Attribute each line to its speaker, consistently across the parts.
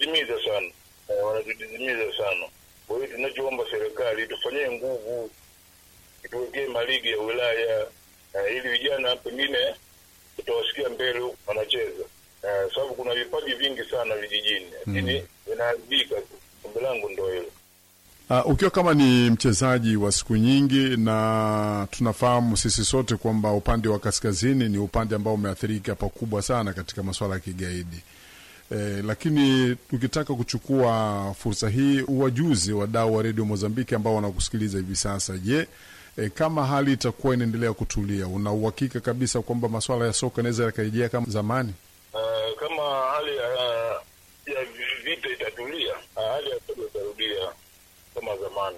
Speaker 1: wanatudidimiza sana eh, wanatudidimiza sana. Kwa hiyo tunachoomba serikali tufanyie nguvu, ituwekee maligi ya wilaya eh, ili vijana pengine tutawasikia mbele huku wanacheza eh, sababu kuna vipaji vingi sana vijijini, lakini vinaharibika tu. Ombi langu ndo hilo.
Speaker 2: Uh, ukiwa kama ni mchezaji wa siku nyingi, na tunafahamu sisi sote kwamba upande wa kaskazini ni upande ambao umeathirika pakubwa sana katika masuala ya kigaidi. Eh, lakini tukitaka kuchukua fursa hii uwajuzi wadau wa redio Mozambiki ambao wanakusikiliza hivi sasa, je, eh, kama hali itakuwa inaendelea kutulia, una uhakika kabisa kwamba masuala ya soka inaweza yakarejea kama zamani?
Speaker 1: Uh, kama hali ya, ya vita itatulia, uh, hali ya soka itarudia kama zamani.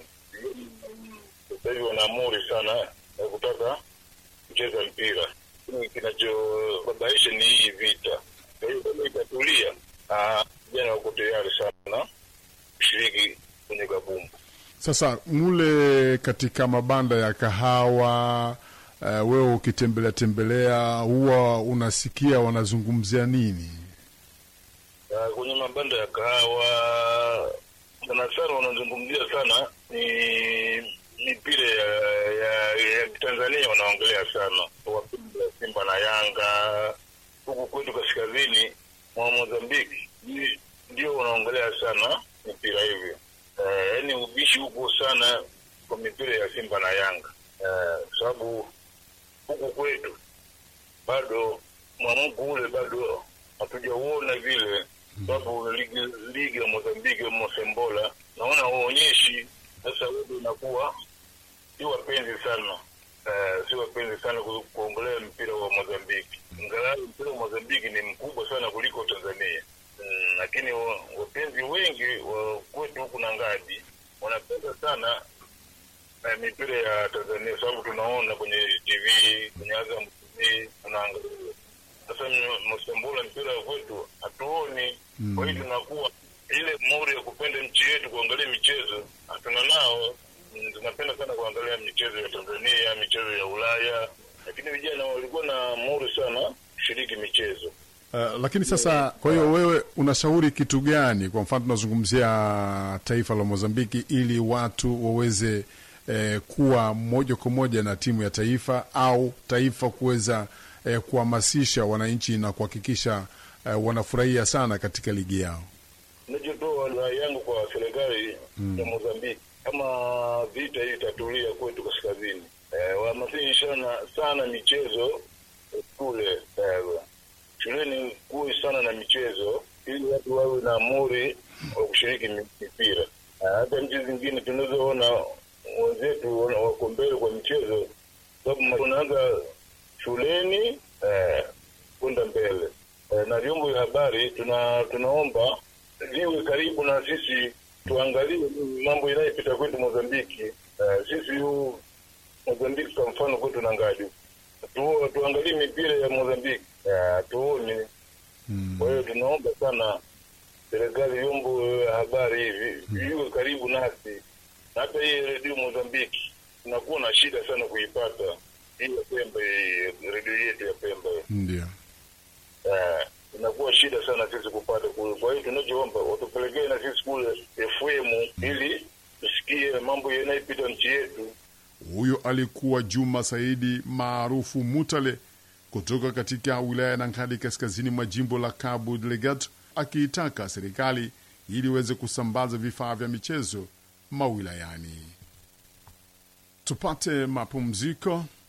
Speaker 1: Sasa hivi wanaamuri sana ya kutaka kucheza mpira, lakini kinachobabaisha ni hii vita. Kwa hiyo kama itatulia, ah, vijana wako tayari sana kushiriki kwenye kabumbu.
Speaker 2: Sasa mule katika mabanda ya kahawa uh, wewe ukitembelea tembelea, huwa unasikia wanazungumzia nini?
Speaker 1: Ah, kwenye mabanda ya kahawa sana sana wanazungumzia sana ni mipira ya, ya, ya Tanzania wanaongelea sana wapinga Simba na Yanga. Huku kwetu kaskazini mwa Mozambiki ndi- ndio wanaongelea sana mipira hivyo, Eh, yaani ubishi huko sana kwa mipira ya Simba na Yanga, Eh, kwa sababu huku kwetu bado mwamko ule bado hatujauona vile, sababu ligi, ligi ya Mozambiki Mosembola naona waonyeshi sasa, wewe unakuwa si wapenzi sana eh, si wapenzi sana ku- kuongelea mpira wa Mozambiki, ingalau mpira wa Mozambiki ni mkubwa sana kuliko Tanzania mm, lakini wa- wapenzi wengi wa kwetu huku na ngadi wanapenda sana na mipira ya Tanzania sababu tunaona kwenye TV kwenye Azam TV tunaangalia. Sasa m- Msambula mpira wa kwetu hatuoni, kwa hiyo tunakuwa ile mori ya kupenda nchi yetu kuangalia michezo hatuna nao. Mm, Tunapenda sana kuangalia michezo ya Tanzania, michezo ya Ulaya, lakini vijana walikuwa na mori sana kushiriki michezo.
Speaker 2: Uh, lakini sasa, kwa hiyo wewe unashauri kitu gani? Kwa mfano tunazungumzia taifa la Mozambiki, ili watu waweze eh, kuwa moja kwa moja na timu ya taifa au taifa kuweza eh, kuhamasisha wananchi na kuhakikisha eh, wanafurahia sana katika ligi yao.
Speaker 1: Nachotoa rai yangu kwa serikali ya Mozambiki, kama vita hii itatulia kwetu kaskazini, eh, wahamasishe sana sana michezo kule eh, shuleni kuwe sana na michezo, ili watu wawe na amuri wa kushiriki mi- mipira. Eh, hata nchi zingine tunazoona wenzetu wana- wako mbele kwa michezo, sababu unaanza shuleni eh, kwenda mbele eh, na vyombo vya habari tuna tunaomba viwe karibu na sisi, tuangalie mambo inayopita kwetu Mozambiki. Eh, sisi huu Mozambiki kwa mfano kwetu na ngadi tu, tuangalie mipira ya Mozambiki eh, tuone. Kwa hiyo tunaomba sana serikali, vyombo vya habari hivi viwe karibu nasi, na hata hii redio Mozambiki tunakuwa na shida sana kuipata hii ya Pemba, hii redio yetu ya Pemba hii.
Speaker 2: Ndio.
Speaker 1: Eh, inakuwa shida sana sisi kupata kule. Kwa hiyo tunachoomba watupelekee na sisi kule FM ili tusikie mambo yanayopita nchi yetu.
Speaker 2: Huyo alikuwa Juma Saidi maarufu Mutale kutoka katika wilaya ya Nankali kaskazini mwa jimbo la Cabo Delgado akiitaka serikali ili iweze kusambaza vifaa vya michezo mawilayani. Tupate mapumziko.